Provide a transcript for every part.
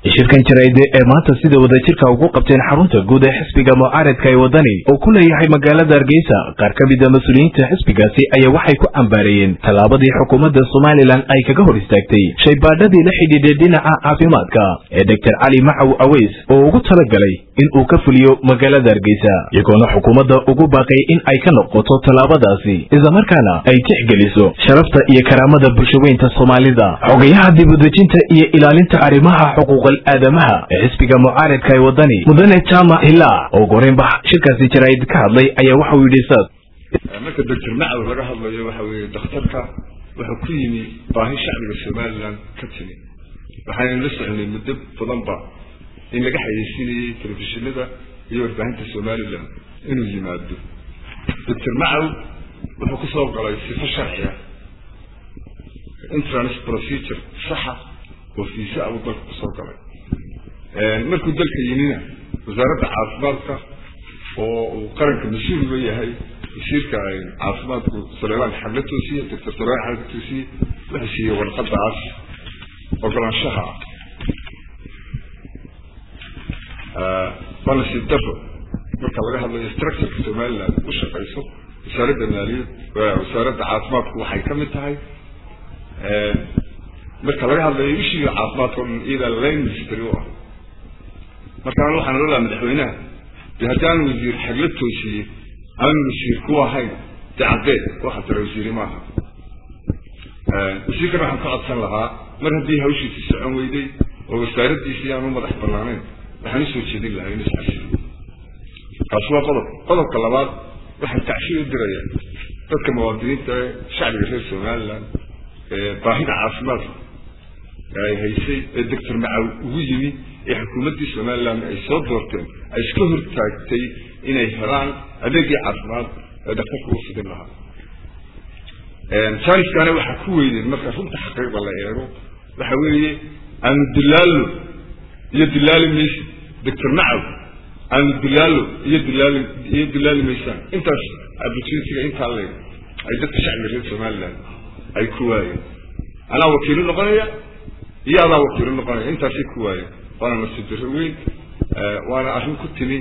shirkan jaraide ee maanta sida wadajirka ugu qabteen xarunta guud ee xisbiga mucaaradka ee wadani oo ku leeyahay magaalada hargeysa qaar ka mida mas-uuliyiinta xisbigaasi ayaa waxay ku cambaareeyeen tallaabadii xukuumadda somalilan ay kaga hor istaagtay shaybaadhadii la xidhiidhay dhinaca caafimaadka ee doctor cali macaw aweys oo ugu talagalay in uu ka fuliyo magaalada hargeysa iyagoona xukuumadda ugu baaqay in ay ka noqoto tallaabadaasi islamarkaana ay tixgeliso sharafta iyo karaamada bulshaweynta soomaalida xogayaha dibudejinta iyo ilaalinta arrimaha xuquuqal aadamaha ee xisbiga mucaaradka ee wadani mudane jama hilaa oo goreynbax shirkaasi jaraa'id ka hadlay ayaa waxauu yidhi saas marka doctor macaw laga hadlayo waxa weeye dakhtarka wuxuu ku yimi baahi shacbiga somalilan ka timi waxaynu la soconay muddo badanba in laga xayeysinayay telefishinada iyo warbaahinta somalilan inuu yimaado doctor macaw wuxuu kusoo galay sifo sharciya entrance procedure saxa oo fiisa abuu dalka kusoo galay markuu dalka yimina wasaaradda caafimaadka oo uu qaranka mas-uulga yahay wasiirka caafimaadku saleelaan xagla toosiye doctor saleelaan xagla toosiye wuxuu siiyey warqadaas ogolaanshaha ah waa nasiib daro marka laga hadlayo structureka somaliland u shaqayso wasaaradda maaliyad wasaaradda caafimaadku waxay ka mid tahay marka laga hadlayo ishiga caafimaadka o dhan iyadaa line ministry u ah markaan waxaan ola madaxweynaha de haddaan wasiir xagla toosiye aan wasiir ku ahayn de caddeed waxa tira wasiiri maaha wasiirkan waxaan ka codsan lahaa mar haddii hawshiisi socon weyday oo wasaaraddiisii aan u madax banaanayn waxaan usoo jeedin lahaa in iscashiyo kaasi waa qodob qodobka labaad waxaan tacshir u diraya dadka muwaadiniinta ee shacbiga reer somaliland baahida caafimaadka ay haysay ee doctor macaw ugu yimi ee xukuumaddii somaliland ay soo doorteen ay iska hortaagtay inay helaan adeegii caafimaad ee daktarka u fidin lahaa janiskana waxaa ku weyneen marka runta xaqiiqda la eego waxa weeye aanu dilaallo iyo dilaali maysa doctor macaw aanu dilaallo iyo dilaali iyo dilaali maysaan intaas opportunityga intaa leeg ay dadka shacbiga reer somaliland ay ku waayeen anaa wakiilo noqonaya iyo adaa wakiilo noqonaya intaasay ku waayeen waana nasiib darro weyn waana arrin ku timi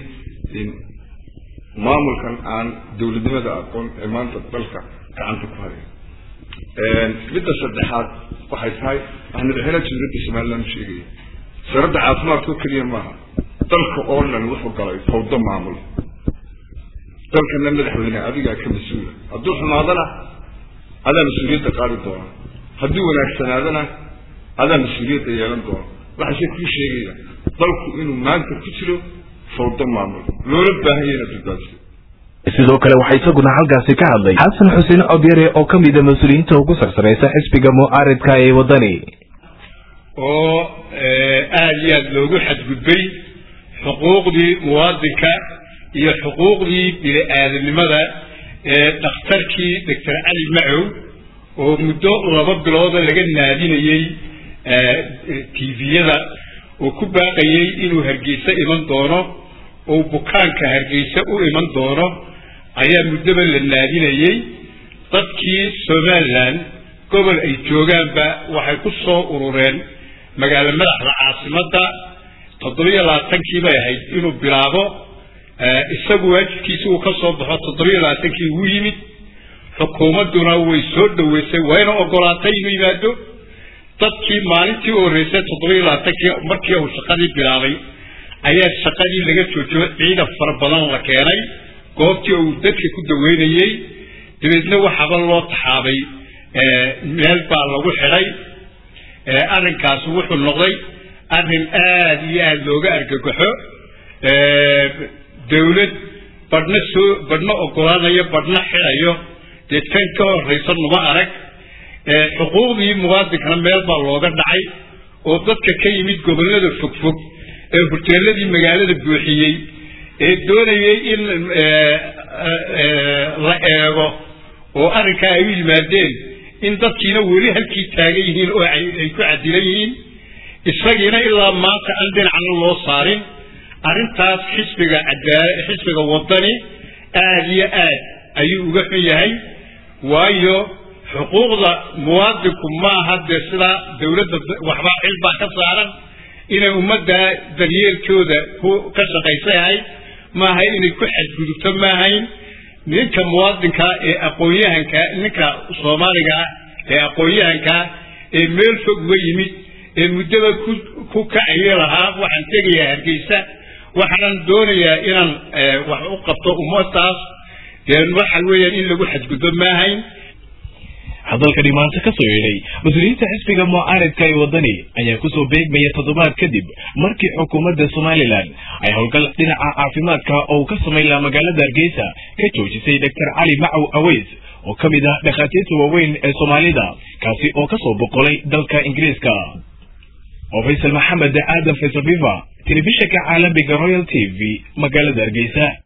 maamulkan aan dawladnimada aqoon ee maanta dalka gacanta ku haya midda saddexaad waxay tahay waxaa madaxweynaha jamhuuriyadda somaliland sheegaya wasaaradda caafimaadka oo keliya maaha dalka oo dhan wuxuu galay fawdo maamul dalkana madaxweyne adigaa ka mas-uula hadduu xumaadana adaa mas-uuliyadda qaadi doona haddii wanaagsanaadana adaa mas-uuliyadda yeelan doona waxaase kuu sheegaya dalku inuu maanta ku jiro fawdo maamul loola baahan yahay inaad badbaadiso sidoo kale waxaa isaguna halkaasi ka hadlay xasan xuseen codyare oo ka mida mas-uuliyiinta ugu sarsaraysa xisbiga mucaaridka ee wadani oo aada iyo aada loogu xadgudbay xuquuqdii muwaadinka iyo xuquuqdii bini-aadanimada ee dhakhtarkii doctor cali macow oo muddo laba bilooda laga naadinayey tviyada oo ku baaqayey inuu hargeysa iman doono oo bukaanka hargeysa u iman doono ayaa muddoba la naadinayey dadkii somaliland gobol ay joogaanba waxay ku soo urureen magaalo madaxda caasimadda toddobiyo labaatankii bay ahayd inuu bilaabo isagu waajibkiisi uu ka soo baxo toddobiyo labaatankii ugu yimid xukuumadduna way soo dhaweysay wayna ogolaatay inuu yimaado dadkii maalintii u horreysay toddobiyo labaatankii markii uu shaqadii bilaabay ayaa shaqadii laga joojiyo ciidan fara badan la keenay goobtii uu dadka ku daweynayey dabeedna waxaaba loo taxaabay meel baa lagu xidhay arrinkaasi wuxuu noqday arrin aada iyo aada looga argagaxo dawlad badhna soo badhna ogolaanayo badhna xidhayo dee tan ka horraysa numa arag xuquuqdii muwaadinkana meel baa looga dhacay oo dadka ka yimid gobollada fogfog ee horteeladii magaalada buuxiyey ee doonayay in la eego oo arrinkaa ay u yimaadeen in dadkiina weli halkii taagan yihiin oo ay ku cadilan yihiin isagiina ilaa maanta aan dhinacna loo saarin arrintaas xisbiga xisbiga wadani aada iyo aad ayuu uga xun yahay waayo xuquuqda muwaadinku maaha dee sidaa dawladda waxbaa xil baa ka saaran inay ummadda daryeelkooda ku ka shaqaysa ahayd maaha inay ku xadgudubto maahayn ninka muwaadinka ee aqoon-yahanka ninka soomaaliga ah ee aqoon-yahanka ee meel fog uga yimid ee muddaba ku ku kacayo lahaa waxaan tegayaa hargeysa waxaanan doonayaa inaan wax u qabto ummadaas dee waxa weeyaan in lagu xadgudbo maahayn hadalkani maanta ka soo yeedhay mas-uuliyiinta xisbiga mucaaridka ee waddani ayaa kusoo beegmaya toddobaad kadib markii xukuumadda somalilan ay howlgal dhinaca caafimaadka oo uu ka samayn lahaa magaalada hargeysa ka joojisay doctor cali macow aweys oo ka mid ah dhakhaatiirta waaweyn ee soomaalida kaasi oo kasoo boqolay dalka ingiriiska oo faysal maxamed aadan faysal viva telefishinka caalamiga royal t v magaalada hargeysa